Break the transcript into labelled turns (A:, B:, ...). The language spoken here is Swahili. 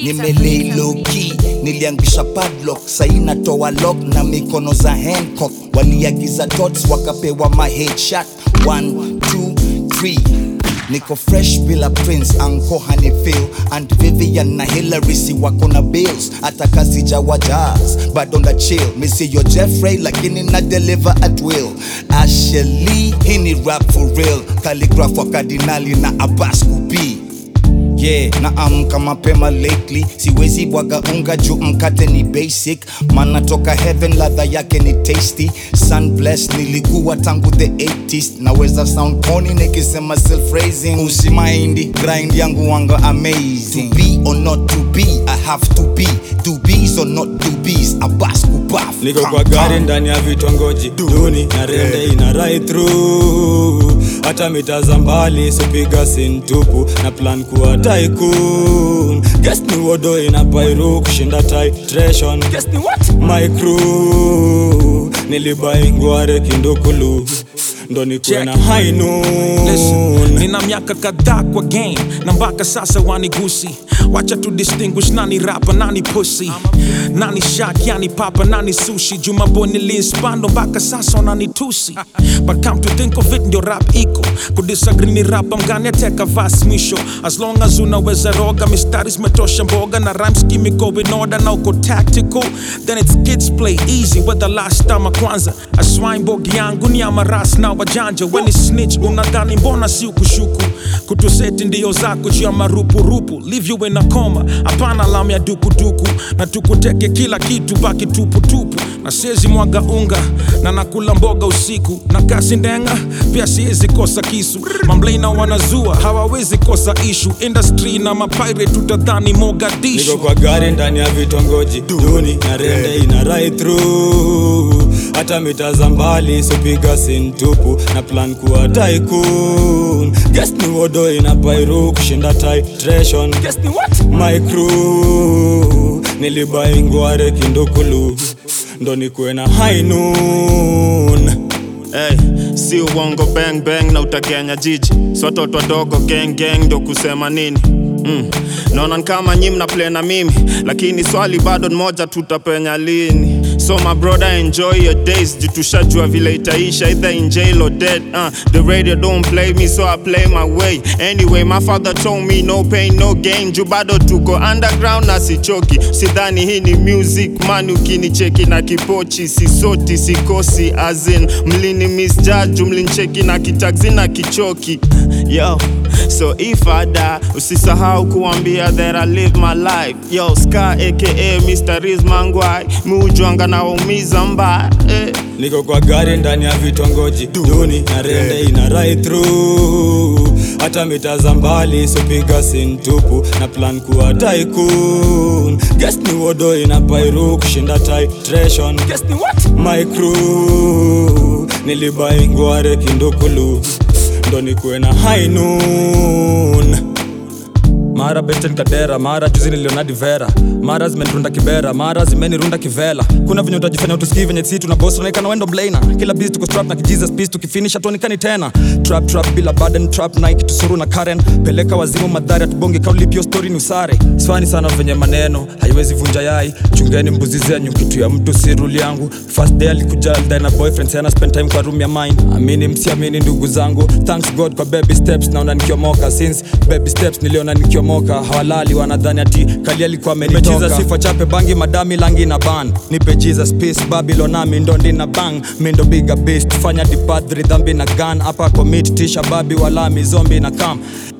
A: nimelei low key niliangusha padlock sai natoa lock na mikono za Hancock waliagiza dots wakapewa ma headshot 1 2 3 niko fresh bila prince anko hanifil and vivian na hillary si wako na bills hata kazi jawa jazz bado na chill misiyo jeffrey lakini na deliver at will asheli hii ni rap for real calligraph wa kardinali na abbas kubii yeah na amka mapema lately siwezi bwaga unga juu mkate ni basic mana toka heaven ladha yake ni tasty sun blessed nilikuwa tangu the 80s naweza sound pony nikisema self raising usimaindi grind yangu wanga amazing to be or not to be i have to be to be's or not to be's abas kubaf
B: niko kwa gari ndani ya vitongoji duni na rende ina right through hata mita za mbali sipiga sintupu na plan kuwa tycoon guess ni wodo ina pairu kushinda titration guess ni what my crew nilibaingware kindukulu ndo nikuwe na high
C: Listen,
B: noon
C: nina miaka kadhaa kwa game na mpaka sasa wanigusi wacha tu distinguish nani rapa nani pussy nani shak yani papa nani sushi jumabo niliinspando mpaka sasa wananitusi but come to think of it ndio rap iko kudisagree ni rapa mgani ateka vas mwisho as long as unaweza roga mistari zimetosha mboga na rhymes kimiko in order na uko tactical then it's kids play easy whether last time kwanza aswaimbogi yangu ni amaras na wajanja weni snitch unadhani mbona si ukushuku kutuseti ndio zako juu ya marupurupu leave you in a coma hapana lam ya dukuduku na tukuteke kila kitu baki tuputupu na siezi mwaga unga na nakula mboga usiku na kasi ndenga pia siezi kosa kisu mamblena wanazua hawawezi kosa ishu industry na mapire tutadhani mogadishu
B: niko kwa gari ndani ya vitongoji duni na rende ina right through hata mita za mbali sipiga sintupu na plan kuwa tycoon guess ni wodo ina pairu kushinda titration guess ni what my crew nilibaingware kindukulu ndo nikuwe na high noon
D: Hey, si uongo bang bang na utakenya jiji si watoto wadogo gang gang ndo kusema nini mm. naona ni kama nyi mna play na mimi lakini swali bado ni moja tutapenya lini so my brother enjoy your days jitushajua vile itaisha either in jail or dead uh, the radio don't play me so I play my way anyway my father told me no pain no gain juu bado tuko underground na sichoki sidhani hii ni music man ukinicheki na kipochi sisoti sikosi azin mlini misjaju mlincheki na kitaxi na kichoki yo so if I die usisahau kuambia that I live my life yo ska aka Mr. Riz Mangwai muujwanga na waumiza mbaya eh.
B: niko kwa gari ndani ya vitongoji duni na rende ina right through hata mita za mbali sipiga sintupu na plan kuwa tycoon guess ni wodo ina pairu kushinda titration guess ni what my crew nilibaingware kindukulu ndo nikuwe na high noon mara beten kadera mara juzi niliona divera mara zimenirunda kibera mara zimenirunda kivela kuna venye utajifanya utusikii venye si tuna boss unaikana wendo mlaina kila biz tuko strap na kijesus peace tukifinisha tuonekani tena trap trap bila burden trap nike tusuru na karen peleka wazimu madhari atubonge kaulipio story ni usare swani sana venye maneno haiwezi vunja yai chungeni mbuzi zenyu kitu ya mtu si rule yangu first day alikuja alidai na boyfriend sana spend time kwa room ya mine amini msiamini ndugu zangu thanks god kwa baby steps naona nikiomoka since baby steps niliona nikiomoka hawalali wanadhani ati kali alikuwa amenitoka sifa chape bangi madami langi na ban nipe jesus peace babylon nami ndo ndina bang mindo biga beast fanya dipadhri dhambi na gun hapa commit tisha babi walami zombi na kam